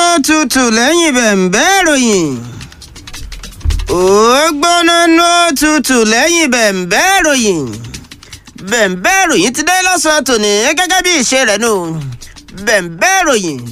tutù lẹ́yìn bẹ̀m̀bẹ́ ìròyìn. ó gbóná nú tutù lẹ́yìn bẹ̀m̀bẹ́ ìròyìn. bẹ̀m̀bẹ́ ìròyìn ti dé lọ́sàn-án tòní gẹ́gẹ́ bí ìṣe rẹ̀ nù. bẹ̀m̀bẹ́ ìròyìn.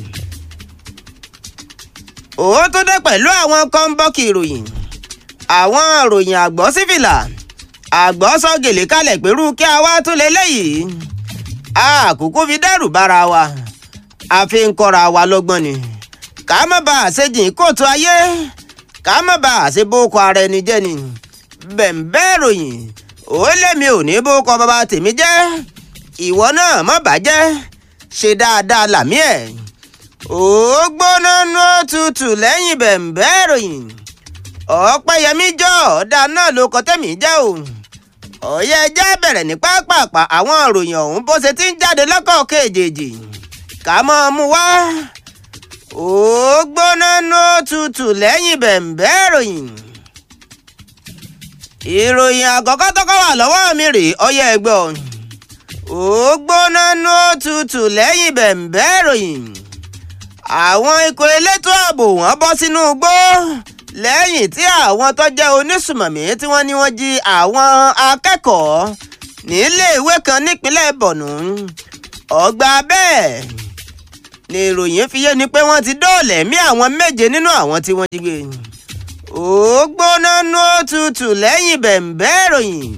ó tún dé pẹ̀lú àwọn kọ́ńbọ́ọ̀kì ìròyìn. àwọn ìròyìn àgbọ̀ sífìlà. àgbọ̀ sọ gèlè kalẹ̀ pẹ̀lú kí a wá tún lé léyìí. àkókò fi dẹ́rù bára wa a fi ń kọ́ra wa lọ́gbọ́n ni ká má bàa ṣe jìn kóòtù ayé ká má bàa ṣe bókọ ara ẹni jẹ́ ni bẹ̀m̀bẹ́ ròyìn ó lémi ò ní bókọ bàbá tèmi jẹ́ ìwọ náà má bàjẹ́ ṣe dáadáa làmí ẹ̀ ó gbóná nú tutù lẹ́yìn bẹ̀m̀bẹ́ ròyìn ọ̀pẹ́yẹmí jọ ọ̀dà náà ló kọ́ tẹ̀mí jẹ́ o ọ̀yẹ́ ẹjẹ́ bẹ̀rẹ̀ ní pápápá àwọn ìròyìn ọ̀hún bó ṣe ti ń jáde lọ́kọ̀ọ̀kan èjèèjì ká mọ́ mú wá. ó gbóná nú tutù lẹ́yìn bẹ̀m̀bẹ́ ìròyìn. ìròyìn àkọ́kọ́ tọ́kọ́ wà lọ́wọ́ mi rè ọyẹ ẹgbọ́. ó gbóná nú tutù lẹ́yìn bẹ̀m̀bẹ́ ìròyìn. àwọn ikọ̀ elétò ààbò wọn bọ́ sínú igbó lẹ́yìn tí àwọn tó jẹ́ onísùmọ̀mí tí wọ́n ní wọ́n jí àwọn akẹ́kọ̀ọ́ níléèwé kan nípínlẹ̀ bọ̀nú ọgbà bẹ́ẹ̀ ni ìròyìn fi yé ni pé wọ́n ti dóòlà ẹ̀mí àwọn méje nínú àwọn tí wọ́n jí gbé. ó gbóná nú tutù lẹ́yìn bẹ̀m̀bẹ́ ìròyìn.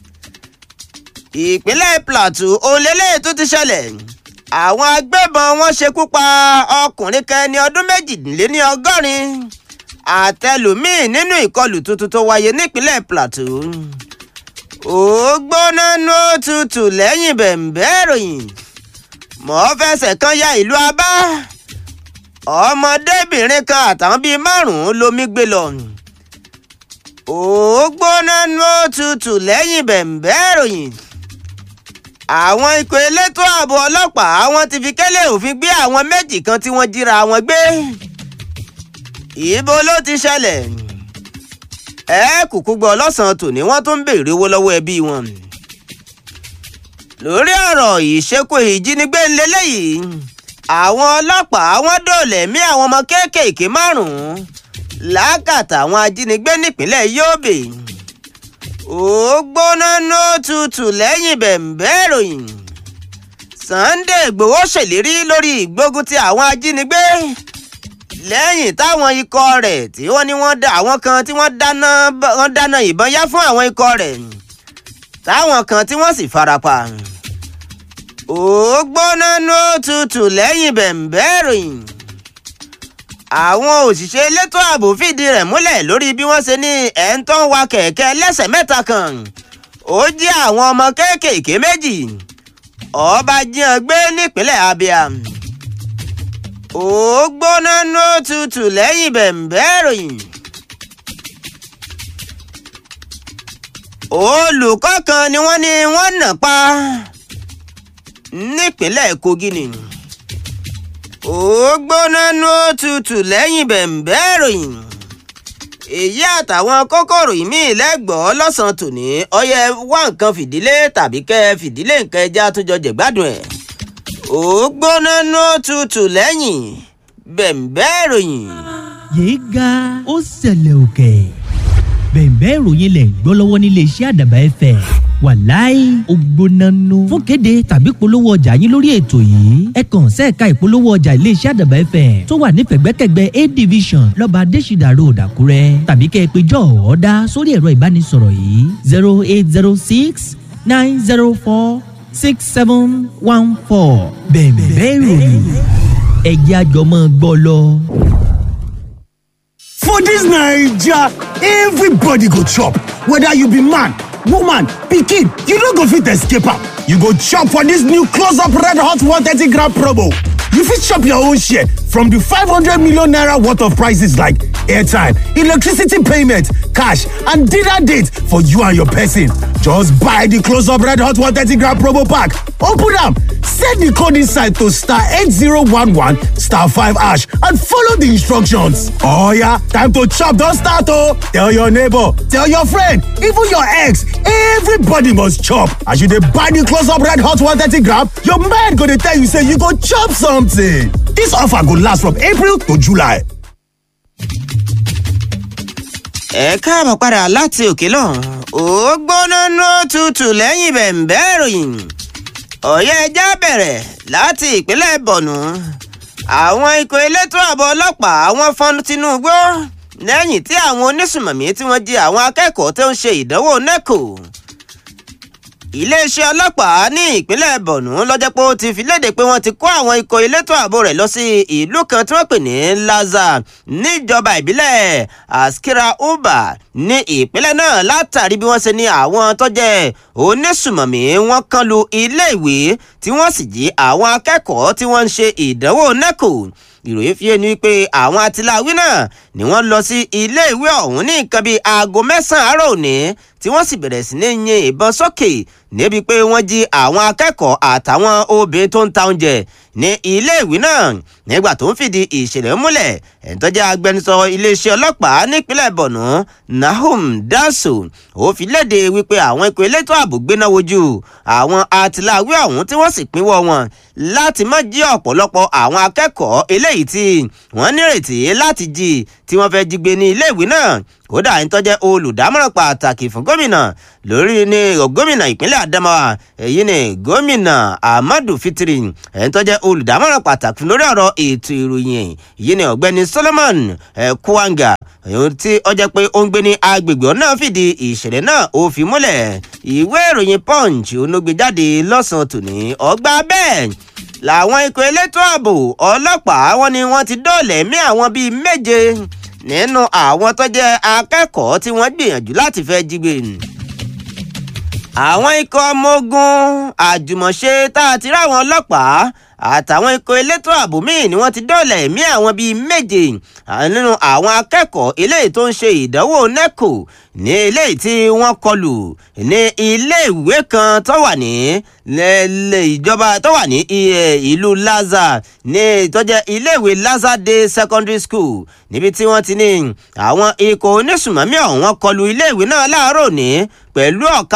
ìpínlẹ̀ plateau olélẹ̀ tó ti ṣẹlẹ̀ àwọn agbébọn wọn ṣekú pa ọkùnrin kan ẹni ọdún méjìléní ọgọ́rin àtẹlùmíì nínú ìkọlù tuntun tó wáyé nípínlẹ̀ plateau. ó gbóná nú tutù lẹ́yìn bẹ̀m̀bẹ́ ìròyìn mọ̀ fẹsẹ̀ kan ya ìlú abá ọmọdébìnrin kan àtàwọn bíi márùn-ún lomi gbé lọ ó gbóná ló tutù lẹ́yìn bẹ̀m̀bẹ́ ìròyìn àwọn ikọ̀ elétò ààbò ọlọ́pàá wọn ti fi kẹ́lẹ́ òfin gbé àwọn méjì kan tí wọ́n jíra wọn gbé ibo ló ti ṣẹlẹ̀ ẹ kúkú gbọ́ lọ́sàn-án tòní wọ́n tún ń béèrè owó lọ́wọ́ ẹbí wọn lórí ọ̀rọ̀ ìṣekú ìjínigbé ńlẹ́lẹ́yìí àwọn ọlọ́pàá wọ́n dóòlà ẹ̀mí àwọn ọmọ kéékèèké márùn-ún lákàtà àwọn ajínigbé nípínlẹ̀ Yobe ó gbóná nó tutù lẹ́yìn bẹ̀m̀bẹ́ ìròyìn Sunday Ìgbòho ṣèlérí lórí ìgbógun ti àwọn ajínigbé lẹ́yìn táwọn ikọ̀ rẹ̀ tí wọ́n ní wọ́n dá àwọn kan tí wọ́n dáná ìbọn yá fún àwọn ikọ̀ rẹ̀ táwọn kan tí wọ́n sì farapa. ó gbóná ló tutù lẹ́yìn bẹ̀m̀bẹ́ ìròyìn. àwọn òṣìṣẹ́ elétò ààbò fìdí rẹ̀ múlẹ̀ lórí bí wọ́n ṣe ní ẹ̀ ń tán wa kẹ̀kẹ́ lẹ́sẹ̀ mẹ́ta kan. ó jí àwọn ọmọ kéékèèké méjì. ọba jíyan gbé nípínlẹ̀ Abia. ó gbóná ló tutù lẹ́yìn bẹ̀m̀bẹ́ ìròyìn. olùkọ́ kan ni wọ́n ní wọ́n nà pa nípínlẹ̀ Kogi ni ó gbóná nú tutù lẹ́yìn bẹ̀m̀bẹ́ ìròyìn èyí àtàwọn kókòrò míì lẹ́gbọ̀ọ́ lọ́sàn-án tòní ọyẹ wá nǹkan fìdílé tàbí kẹ́ fìdílé nǹkan ẹja àtúnjọ jẹ̀gbádùn ẹ̀ ó gbóná nú tutù lẹ́yìn bẹ̀m̀bẹ́ ìròyìn. yéé ga ó ṣẹlẹ̀ òkè bẹ̀ẹ̀bẹ́ ìròyìn lẹ̀ ń gbọ́ lọ́wọ́ nílé iṣẹ́ àdàbà ẹ̀fẹ̀ wàláì ògbónánú fún kéde tàbí polówó ọjà yín lórí ètò yìí ẹ kàn sẹ́ẹ̀ka ìpolówó ọjà ilé iṣẹ́ àdàbà ẹ̀fẹ̀ tó wà ní pẹ̀gbẹ́kẹ̀gbẹ́ a division lọ́ba adésìdà road àkúrẹ́ tàbí kẹ́ ẹ pé jọ́ ọ̀ọ́dá sórí ẹ̀rọ ìbánisọ̀rọ̀ yìí zero eight zero six nine zero four six seven one four bẹ̀ẹ̀bẹ́ ìròyìn ẹ̀jẹ̀ àjọmọ́ gbọ́ lọ. For dis Naija, everybody go chop, whether you be man, woman, pikin, you no go fit escape am. You go chop for dis new close up red hot 130 gram promo. You fit chop your own share from di 500 million naira worth of prices like airtime, electricity payment, cash, and dinner date for you and your person. Just buy the Close Up Red Hot 130 gram promo pack. Open them, set the code inside to star 8011 star 5 ash and follow the instructions. Oh yeah, time to chop, don't start oh. Tell your neighbor, tell your friend, even your ex, everybody must chop. As you dey buy the Close Up Red Hot 130 gram, your mind go dey tell you say you go chop something. This offer go last from April to July. ẹ káàbọ̀ padà láti òkè lọ́hùn ó gbóná ló tutù lẹ́yìn bẹ̀ǹbẹ́ ìròyìn ọ̀yẹ́ ẹja bẹ̀rẹ̀ láti ìpínlẹ̀ bọ̀nú àwọn ikọ̀ elétò ààbò ọlọ́pàá wọ́n fọ́n tinubu lẹ́yìn tí àwọn onísùmọ̀mí tí wọ́n jí àwọn akẹ́kọ̀ọ́ tó ń ṣe ìdánwò neco iléeṣẹ́ ọlọ́pàá ní ìpínlẹ̀ bọ̀nú lọ́jọ́ pé ó ti fi léde pé wọ́n ti kó àwọn ikọ̀ elétò ààbò rẹ̀ lọ sí ìlú kan tí wọ́n pè ní laza níjọba ìbílẹ̀ askira uba ní ìpínlẹ̀ náà látàrí bí wọ́n ṣe ní àwọn tó jẹ́ onísùmọ̀mí wọ́n kan lu iléèwé tí wọ́n sì jí àwọn akẹ́kọ̀ọ́ tí wọ́n ń ṣe ìdánwò neco ìròyìn fi ẹni wípé àwọn atiláwí náà ni wọ́n lọ sí iléèwé ọ̀hún ní nǹkan bíi aago mẹ́sàn-án àárọ̀ òní tí wọ́n sì bẹ̀rẹ̀ sí ní yin ìbọn sókè níbi pé wọ́n jí àwọn akẹ́kọ̀ọ́ àtàwọn obìnrin tó ń ta oúnjẹ ní iléèwé náà nígbà tó ń fìdí ìṣẹ̀lẹ̀ múlẹ̀ ẹ̀ńtọ́jà agbẹnusọ iléeṣẹ́ ọlọ́pàá nípínlẹ̀ bọ̀nú nahum daso ó fi léde wípé àwọn ikọ̀ elétò ààbò gbéná wojú àwọn atiláwí ọ̀hún tí wọ́n sì pínwọ́ wọn láti má jí ọ̀pọ̀lọpọ̀ àwọn akẹ́kọ̀ọ́ eléyìí tí wọ́n nírètí láti jí tí wọ́n fẹ́ jí gbé ní iléèwé náà kódà ẹni tó jẹ́ olùdámọ̀ràn pàtàkì fún gómìnà lórí ní gómìnà ìpínlẹ̀ adamawa èyí ni gómìnà ahmadu fitiri ẹni tó jẹ́ olùdámọ̀ràn pàtàkì lórí ọ̀rọ̀ ètò ìròyìn èyí ni ọ̀gbẹ́ni solomon kwanga èyí tí ó jẹ́ pé ó ń gbé ní agbègbè náà fìdí ìṣẹ̀lẹ̀ náà ó fi múlẹ̀ ìwé ìròyìn punch onogbèjáde lọ́sàn-án tòní ọgbà bẹ́ẹ̀ làwọn ikọ̀ elétò ààbò ọlọ́pàá wọn ni wọ́n ti dóòlẹ̀ mí àwọn bíi méje nínú àwọn tó jẹ́ akẹ́kọ̀ọ́ tí wọ́n gbìyànjú láti fẹ́ jí gbé. àwọn ikọ̀ ọmọ ogun àjùmọ̀ṣe tá a ti ráwọn ọlọ́pàá àtàwọn ikọ̀ elétò ààbò míì ni wọ́n ti dóòlà ẹ̀mí àwọn bíi méje nínú àwọn akẹ́kọ̀ọ́ eléyìí tó ń ṣe ìdánwò neco ní eléyìí tí wọ́n kọlù ní iléèwé kan tó wà ní lẹ́lẹ́ ìjọba tó wà ní ìlú laza ní ìtọ́jẹ́ iléèwé laza day secondary school níbi tí wọ́n ti ní àwọn ikọ̀ onísùmọ̀mí ọ̀hún kọlù iléèwé náà láàárọ̀ ní pẹ̀lú ọ̀ka